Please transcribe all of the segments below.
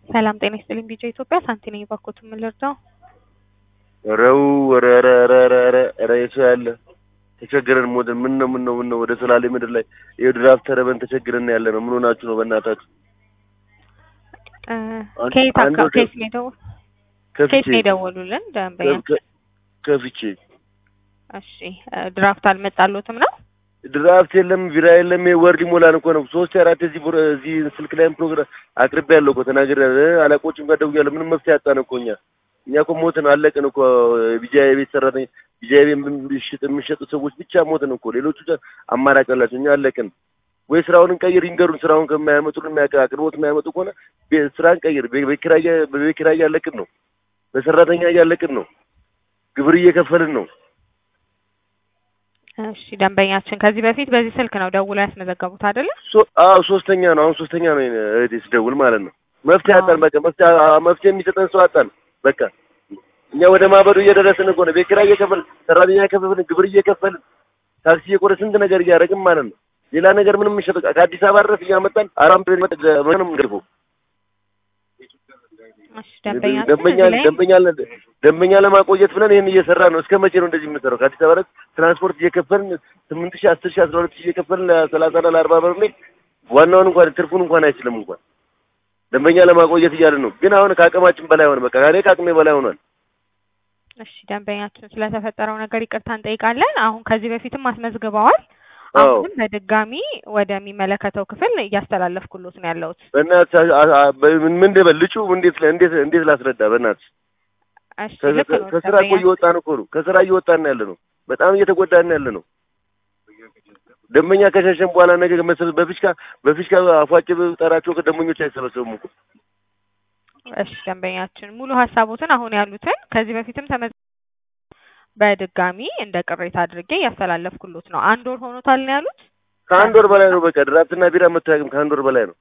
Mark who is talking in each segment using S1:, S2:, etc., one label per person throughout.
S1: ሰላም ጤና ይስጥልኝ። ቢጫ ኢትዮጵያ ሳንቲ ነኝ። ባኮት የምንረዳው
S2: ረው ረ ረ ረ ረ ረ ረ የሰው ያለ ተቸግረን ሞትን። ምን ነው ምን ነው ምን ነው ወደ ሰላሌ ምድር ላይ የድራፍት ተረበን ተቸግረን ያለ ነው። ምን ሆናችሁ ነው በእናታችሁ?
S1: እ
S2: አንድ-
S1: ከየት
S2: አንድ
S1: አካ-
S2: ወደ-
S1: ከየት ነው የደወ- ከየት
S2: ከፍቼ
S1: ነው የደወሉልን ደንበኛ?
S2: ከ- ከፍቼ
S1: እሺ እ ድራፍት አልመጣሎትም ነው?
S2: ድራፍት የለም ቢራ የለም። ወር ሊሞላን እኮ ነው። ሶስት አራት እዚህ ፕሮ- እዚህ ስልክ ላይም ፕሮግራም አቅርቤ ያለው እኮ ተናግሬ አለቆችም ጋር ደውያለሁ። ምንም መፍትሄ አጣን እኮ እኛ እኛ እኮ ሞትን አለቅን እኮ ቢጃ የቤት ሰራተኛ ቢጃ የሚሸጥ የሚሸጡ ሰዎች ብቻ ሞትን እኮ ሌሎቹ ዛ- አማራጭ አላቸው። እኛ አለቅን። ወይ ስራውን እንቀይር ይንገሩን። ስራውን ከማያመጡልን የሚያቀ- አቅርቦት የማያመጡ ከሆነ ቤ- ስራ እንቀይር። በ- በቤት ኪራይ እያ- በቤት ኪራይ እያለቅን ነው። በሰራተኛ እያለቅን ነው። ግብር እየከፈልን ነው።
S1: እሺ ደንበኛችን ከዚህ በፊት በዚህ ስልክ ነው ደውለው ያስመዘገቡት አይደለ?
S2: ሶ- አዎ ሶስተኛ ነው። አሁን ሶስተኛ ነው የኔ እህቴ ስደውል ማለት ነው። መፍትሄ
S1: አዎ።
S2: አጣን። በቃ መፍትሄ አ- መፍትሄ የሚሰጠን ሰው አጣን። በቃ እኛ ወደ ማበዱ እየደረስን እኮ ነው። ቤት ኪራይ እየከፈልን ሰራተኛ እየከፈልን ግብር እየከፈልን ታክሲ እየቆረ ስንት ነገር እያደረግን ማለት ነው። ሌላ ነገር ምንም የሚሸጥ ከአዲስ አበባ ድረስ እያመጣን አራም ብለን መጠ ምንም ገርፈው
S1: እሺ ደንበኛችን
S2: ደንበኛ
S1: እዚህ ላይ
S2: ደንበኛ ለ- ደንበኛ ለማቆየት ብለን ይህን እየሰራ ነው። እስከ መቼ ነው እንደዚህ የምንሰራው? ከአዲስ አበባ ድረስ ትራንስፖርት እየከፈልን ስምንት ሺህ አስር ሺህ አስራ ሁለት ሺህ እየከፈልን ለሰላሳ እና ለአርባ ብር ላይ ዋናውን እንኳን ትርፉን እንኳን አይችልም እንኳን ደንበኛ ለማቆየት እያልን ነው። ግን አሁን ከአቅማችን በላይ ሆነ። በቃ እኔ ከአቅሜ በላይ ሆኗል።
S1: እሺ ደንበኛችን ስለተፈጠረው ነገር ይቅርታ እንጠይቃለን። አሁን ከዚህ በፊትም አስመዝግበዋል።
S2: አዎ
S1: አሁንም በድጋሚ ወደሚመለከተው ክፍል እያስተላለፍኩሎት ነው ያለሁት።
S2: በእናትህ አ- አ- በ- ምን ምን ልበል ልጩ እንዴት ለ- እንዴት እንዴት ላስረዳ? በእናትህ
S1: እሺ
S2: ከ-
S1: ልክ
S2: ከ-
S1: ነው
S2: ከስራ እኮ
S1: ደንበኛ
S2: እየወጣን እኮ ነው። ከስራ እየወጣን ያለ ነው። በጣም እየተጎዳን ያለ ነው። ደንበኛ ከሸሸን በኋላ ነገ መሰብ በፊሽካ በፊሽካ አፏጭ ጠራቸው ከደንበኞች አይሰበሰቡም እኮ
S1: እሺ ደንበኛችን ሙሉ ሀሳቦትን አሁን ያሉትን ከዚህ በፊትም ተመዝ በድጋሚ እንደ ቅሬታ አድርጌ እያስተላለፍኩሎት ነው። አንድ ወር ሆኖታል ነው ያሉት።
S2: ከአንድ ወር በላይ ነው። በቃ ድራፍትና ቢራ መታየቅም ከአንድ ወር በላይ ነው።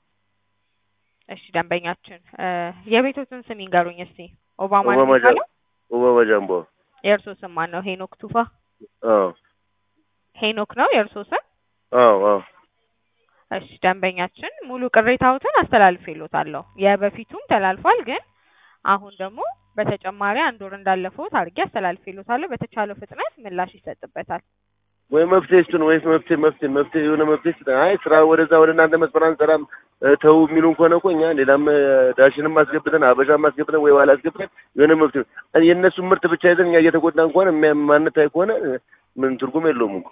S1: እሺ ደንበኛችን እ የቤቶትን ስም ይንገሩኝ እስቲ። ኦባማ ነው
S2: ኦባማ ጃ
S1: የሚባለው?
S2: ኦባማ ጃምቦ
S1: የእርሶ ስም ማን ነው? ሄኖክ ቱፋ።
S2: አዎ
S1: ሄኖክ ነው የእርሶ ስም?
S2: አዎ አዎ
S1: እሺ ደንበኛችን ሙሉ ቅሬታዎትን አስተላልፌሎታለሁ። የበፊቱም ተላልፏል፣ ግን አሁን ደግሞ በተጨማሪ አንድ ወር እንዳለፈውት አድርጌ አስተላልፌሎታለሁ። በተቻለው ፍጥነት ምላሽ ይሰጥበታል።
S2: ወይ መፍትሄ ስጡን፣ ወይስ መፍትሄ መፍትሄ መፍትሄ የሆነ መፍትሄ ስጡን። አይ ስራ ወደዛ ወደ እናንተ መስመር አንሰራም እ፣ ተው የሚሉን ከሆነ እኮ እኛ ሌላም እ፣ ዳሽንም አስገብተን አበሻም አስገብተን ወይ ዋላ አስገብተን የሆነ መፍትሄ እ፣ የእነሱን ምርት ብቻ ይዘን እኛ እየተጎዳን ከሆነ የሚያ- ማንታይ ከሆነ እ፣ ምን ትርጉም የለውም እኮ።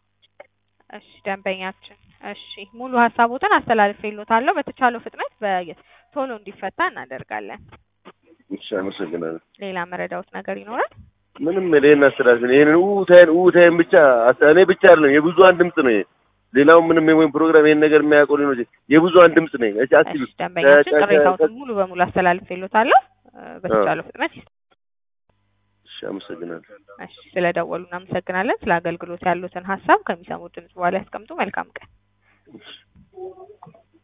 S1: እሺ ደንበኛችን፣ እሺ ሙሉ ሀሳቦትን አስተላልፌሎታለሁ። በተቻለው ፍጥነት በ- ቶሎ እንዲፈታ እናደርጋለን።
S2: እሺ አመሰግናለሁ።
S1: ሌላ መረዳውት ነገር ይኖራል?
S2: ምንም ሌላ አስተላልፍ ይሄንን ውታይን ውታይን ብቻ አስ- እኔ ብቻ አይደለም የብዙሀን ድምጽ ነው ይሄ። ሌላው ምንም ወይም ፕሮግራም ይሄን ነገር የሚያውቀው ሊኖር ይችላል። የብዙሀን ድምጽ ነኝ። እሺ አስቢ
S1: እሺ ደንበኛችን
S2: ከ- ከ-
S1: ቅሬታዎትን ሙሉ በሙሉ አስተላልፌሎታለሁ። እ፣ በተቻለው ፍጥነት ይስ-
S2: እሺ አመሰግናለሁ።
S1: እሺ ስለደወሉ እናመሰግናለን። ስለ አገልግሎት ያሉትን ሀሳብ ከሚሰሙት ድምጽ በኋላ ያስቀምጡ። መልካም ቀን።